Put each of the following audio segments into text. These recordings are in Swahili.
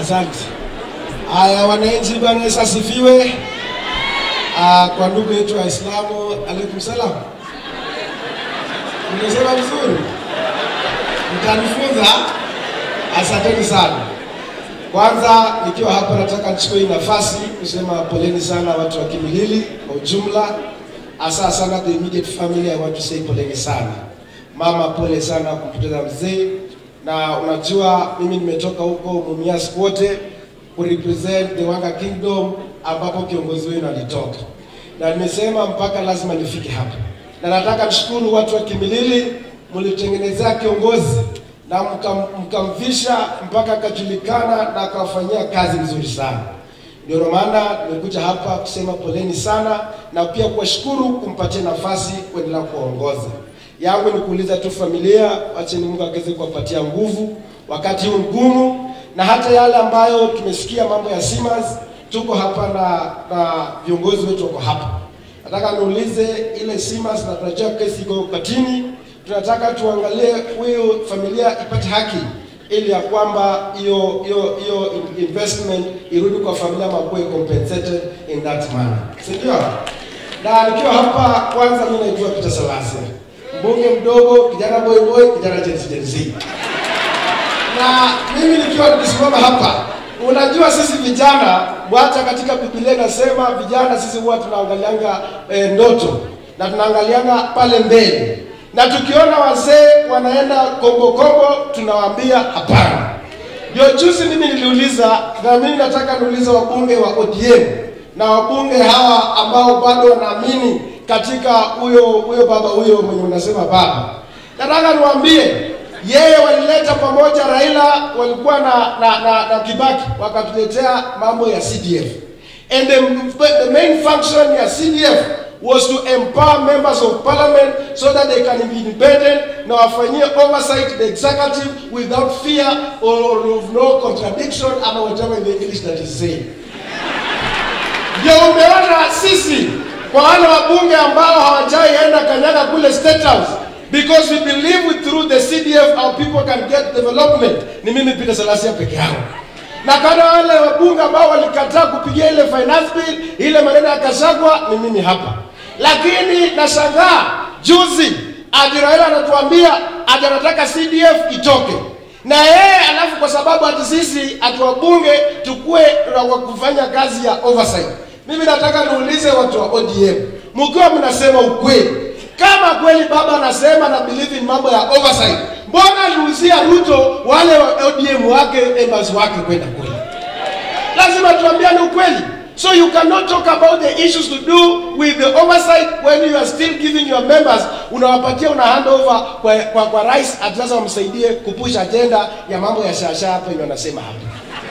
Asante. Haya, wananchi, Bwana Yesu asifiwe. Ah, kwa ndugu yetu Waislamu, alaikum salam. Nimesema vizuri? Mtanifunza? Asanteni sana. Kwanza nikiwa hapa, nataka nichukue hii nafasi kusema poleni sana watu wa Kimilili kwa ujumla, hasa sana the immediate family. I want to say poleni sana. Mama, pole sana kumpoteza mzee, na unajua mimi nimetoka huko Mumias wote kurepresent the Wanga Kingdom ambapo kiongozi wenu alitoka, na nimesema mpaka lazima nifike hapa, na nataka nishukuru watu wa Kimilili, mlitengenezea kiongozi na mkam- mkamvisha mpaka akajulikana na akawafanyia kazi nzuri sana. Ndio maana nimekuja hapa kusema poleni sana na pia kuwashukuru kumpatia nafasi kuendelea kuongoza. Yangu ni kuuliza tu familia, wacheni Mungu akaweze kuwapatia nguvu wakati huu mgumu, na hata yale ambayo tumesikia mambo ya Siemens, tuko hapa na na viongozi wetu wako hapa. Nataka niulize ile Siemens, na tunajua kesi iko kotini, tunataka tuangalie huyu familia ipate haki ili ya kwamba hiyo hiyo hiyo in- investment irudi kwa familia ama kuwe compensated in that manner, si ndio? Na nikiwa hapa, kwanza mimi naitwa Peter Salasia, mbunge mdogo, kijana boy boy, kijana Gen Z Gen Z. Na mimi nikiwa nikisimama hapa, unajua sisi vijana, hata katika Biblia inasema vijana sisi huwa tunaangalianga e, ndoto na tunaangalianga pale mbele, na tukiona wazee wanaenda kombo kombo, tunawaambia hapana. Ndio juzi mimi niliuliza, na mimi nataka niulize wabunge wa ODM na wabunge hawa ambao bado wanaamini katika huyo huyo baba huyo mwenye unasema baba, nataka niwaambie yeye walileta pamoja Raila, walikuwa na na, na, na Kibaki wakatuletea mambo ya CDF and the, the main function ya CDF was to empower members of parliament so that they can be independent na wafanyie oversight the executive without fear or of no contradiction ama whatever in the English that is saying. Ndio umeona sisi kwa wale wabunge ambao hawajaienda kanyaga kule State House because we believe with through the CDF our people can get development. Ni mimi Peter Salasia peke yangu na kana wale wabunge ambao walikataa kupigia ile finance bill, ile maneno ya Kashagwa, ni mimi hapa. Lakini nashangaa juzi ati Raila anatuambia ati anataka CDF itoke na yeye alafu, kwa sababu ati sisi ati wabunge tukue wa kufanya kazi ya oversight. Mimi nataka niulize watu wa ODM, mkiwa mnasema ukweli, kama kweli baba anasema na believe in mambo ya oversight, mbona aliuzia Ruto wale wa ODM wake members wake kwenda kule? Lazima tuambiane ukweli. So you cannot talk about the issues to do with the oversight when you are still giving your members, unawapatia una hand over kwa, kwa, kwa rais ati sasa wamsaidie kupush agenda ya mambo ya shasha hapa yenye wanasema hapa.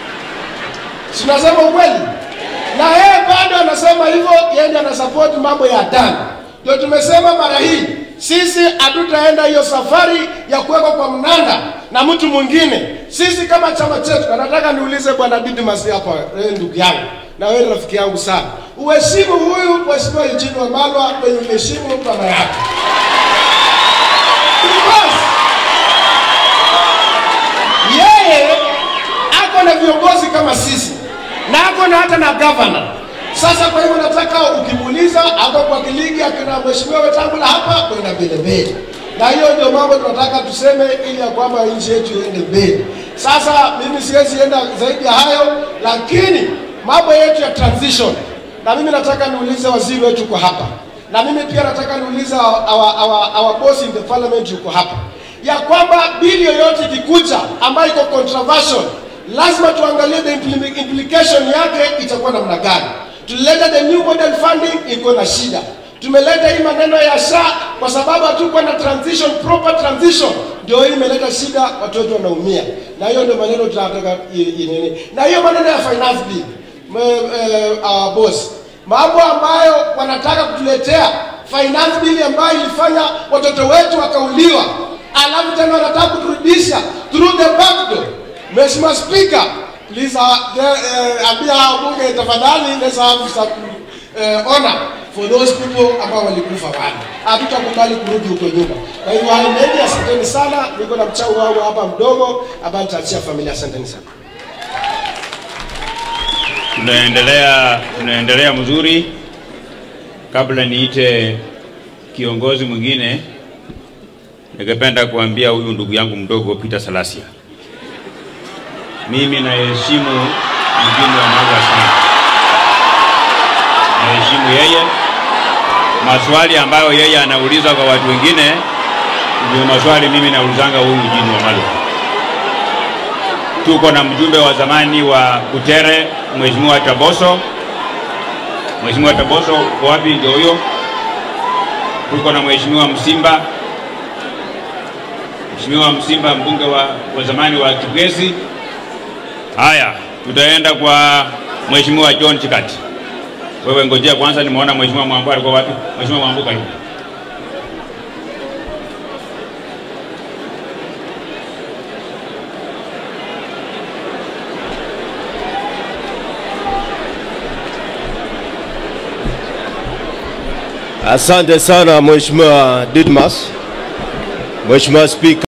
Si unasema ukweli? Na yeye bado anasema hivyo, yeye ndiye anasupport mambo ya Dan. Ndio tumesema mara hii sisi hatutaenda hiyo safari ya kuwekwa kwa mnanda na mtu mwingine. Sisi kama chama chetu, na nataka niulize bwana Didmas hapa, wewe ndugu yangu na wewe rafiki yangu sana, uheshimu huyu mheshimiwa Eugene Wamalwa kwenye uheshimu baba yake Because yeye ako na viongozi kama sisi na ako na hata na governor. Sasa kwa hivyo nataka ukimuuliza ako kwa kiligi akina mheshimiwa Wetangula hapa kwenda mbele mbele, na hiyo ndio mambo tunataka tuseme, ili ya kwamba nchi yetu iende mbele. Sasa mimi siwezi enda zaidi ya hayo, lakini mambo yetu ya transition, na mimi nataka niulize waziri wetu uko hapa, na mimi pia nataka niulize our, our, our, our boss in the parliament yuko hapa, ya kwamba bili yoyote ikikuja ambayo iko controversial lazima tuangalie the impli- implication yake itakuwa namna gani. Tulileta the new model funding iko na shida. Tumeleta hii maneno ya SHA kwa sababu hatukuwa na transition, proper transition, ndio hii imeleta shida, watoto wanaumia, na hiyo ndio maneno tunataka i- i- nini. Na hiyo maneno ya finance bill me- eh, our boss, mambo ambayo wanataka kutuletea finance bill ambayo ilifanya watoto wetu wakauliwa, alafu tena wanataka kuturudisha through the back door. Mheshimiwa Speaker, please uh, the, uh, ambia bunge tafadhali, let's have some uh, honor for those people ambao walikufa wale. Hatutakubali kurudi huko nyuma. Kwa hivyo hayo mengi, asanteni sana. Niko na mchango wangu hapa mdogo ambao nitaachia familia. Asanteni sana. tunaendelea tunaendelea mzuri. Kabla niite kiongozi mwingine, ningependa kuambia huyu ndugu yangu mdogo Peter Salasia, mimi naheshimu mjini wa Marwa sana, naheshimu yeye. Maswali ambayo yeye anauliza kwa watu wengine ndio maswali mimi naulizanga huyu mjini wa Marwa. Tuko na mjumbe wa zamani wa Kutere, Mheshimiwa Taboso. Mheshimiwa Taboso uko wapi? Ndio huyo. Tuko na Mheshimiwa Msimba, Mheshimiwa Msimba, mbunge wa, wa zamani wa Kibwezi. Haya, tutaenda kwa Mheshimiwa John Chikati. Wewe ngojea kwanza, nimeona Mheshimiwa Mwambu alikuwa wapi? Mheshimiwa Mwambu, karibu. Asante sana Mheshimiwa Didmas, Mheshimiwa Spika.